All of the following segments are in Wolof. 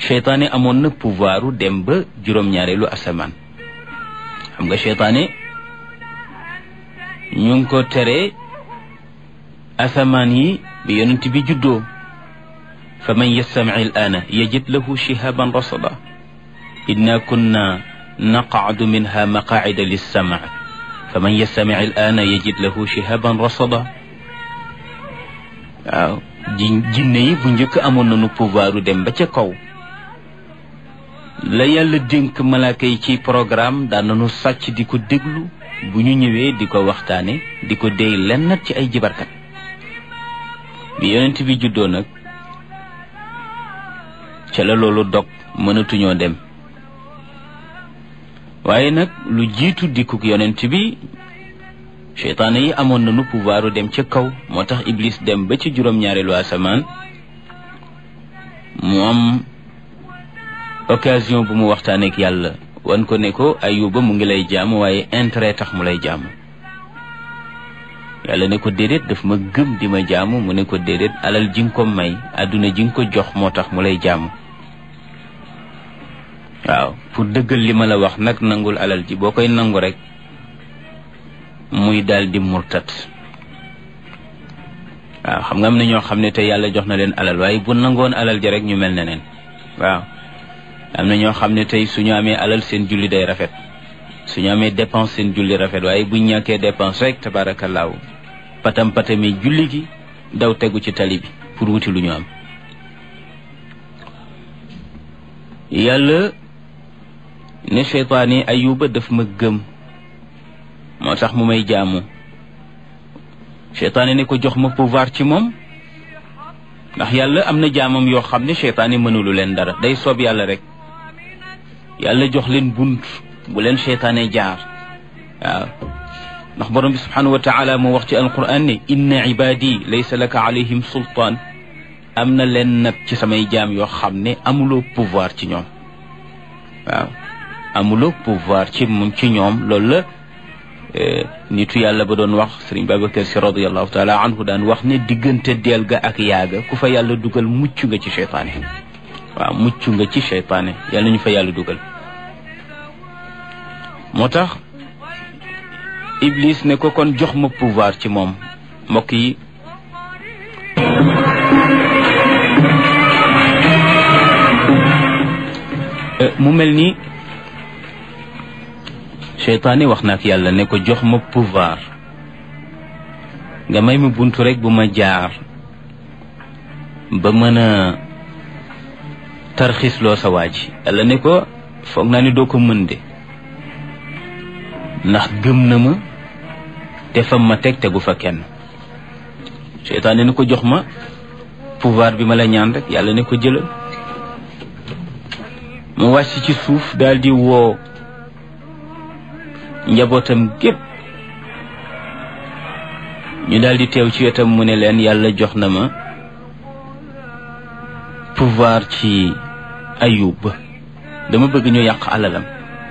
seytaane amoon na pouvoiru dem ba juróom-ñaareelu asamaan xam nga seytaane ñu ngi ko tere asamaan yi bi yonent bi juddoo fa man yastamic al aana yajid lahu shihaban rasada inna kunna naqacdu minha maqaacida lissamac fa man yastamic al aana yajid lahu shihaban rasada waaw ji jinne yi bu njëkk amoon nañu pouvoiru dem ba ca kaw la yàlla dénk malaaka yi ci programme daan nañu sàcc di ko déglu bu ñu ñëwee di ko waxtaane di ko déy lennat ci ay jibarkat bi yonent bi juddoo nag ca la loolu dog mënatuñoo dem waaye nag lu jiitu dikkuk yonent bi seytaane yi amoon nañu pouvoiru dem ca kaw moo tax iblis dem ba ci juróom-ñaareelu asamaan mu am occasion bu mu waxtaaneek yàlla wan ko ne ko ayuba mu ngi lay jaamu waaye intérêt tax mu lay jaamu yàlla ne ko déedéet daf ma gëm di ma jaamu mu ne ko déedéet alal ji nga ko may àdduna ji nga ko jox moo tax mu lay jaamu waaw pour dëggal li ma la wax nag nangul alal ji boo koy nangu rek muy daal di murtat waaw xam nga am na ñoo xam ne te yàlla jox na leen alal waaye bu nangoon alal ji rek ñu mel ne neen waaw am na ñoo xam ne tey suñu amee alal seen julli day rafet suñu amee dépense seen julli rafet waaye buñ ñàkkee dépense rek tabaarakallaahu patam patami julli gi daw tegu ci tali bi pour wuti lu ñu am yàlla ne seytaan yi ayuba daf ma gëm moo tax mu may jaamu seytaane ne ko jox ma pouvoir ci moom ndax yàlla am na jaamam yoo xam ne seytaane mënulu leen dara day soob yàlla rek yàlla jox leen bunt bu leen seytaane jaar waaw ndax borom bi subhanahu wa taala moo wax ci alquran ne inna ibadi laysa laka alayhim sultaan am na leen nag ci samay jaam yoo xam ne amuloo pouvoir ci ñoom waaw amuloo pouvoir ci mun ci ñoom loolu la nitu yàlla ba doon wax sëriñ Babacar si radiallahu taala anhu daan wax ne diggante deel ga ak yaaga ku fa yàlla dugal mucc nga ci seytaane waaw mucc nga ci seytaane yàlla ñu fa yàlla dugal moo tax Iblis ne ko kon jox ma pouvoir ci moom mbokk yi mu mel ni seytaane wax na ak yàlla ne ko jox ma pouvoir nga may ma buntu rek bu ma jaar ba mën a tarxisloo sa waa ji yàlla ne ko foog naa ni doo ko mën de ndax gëm na ma te fam ma teg tegu fa kenn seytaane ne ko jox ma pouvoir bi ma la ñaan rek yàlla ne ko jëlal mu wàcc ci suuf daal di woo njabootam gépp ñu daal di teew ci wetam mu ne leen yàlla jox na ma pouvoir ci ayub dama bëgg ñu yàq alalam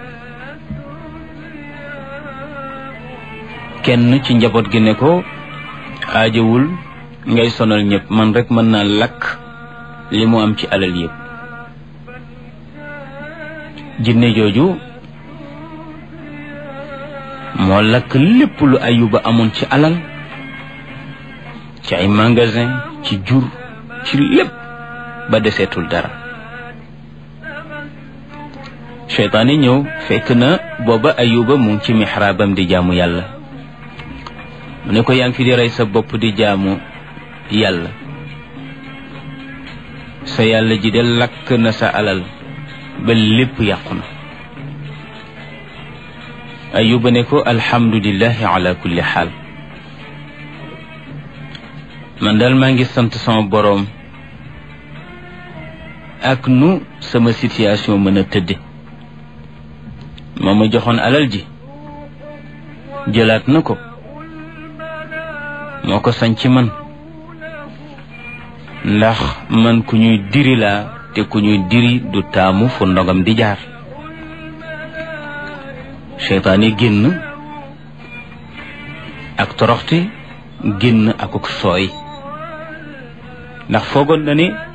kenn ci njaboot gi ne ko aajawul ngay sonal ñëpp man rek mën naa lakk li mu am ci alal yëpp jinne jooju moo lakk lépp lu ayuba amoon ci alal ci ay magasin ci jur ci lépp ba deseetul dara seytaane ñëw fekk na booba ayuba mu ngi ci mixraabam di jaamu yàlla mu ne ko yaa ngi fi di rey sa bopp di jaamu yàlla sa yàlla ji de lakk na sa alal ba lépp yàqu na ayuba ne ko alhamdulillahi ala kulli xaal man daal maa ngi sant sama boroom ak nu sama situation mën a tëdde moo ma joxoon alal ji jëlaat na ko moo ko sañ ci man ndax man ku ñuy diri laa te ku ñuy diri du taamu fu ndogam di jaar seytaane génn ak toroxte génn akuk sooy ndax foogoon na ne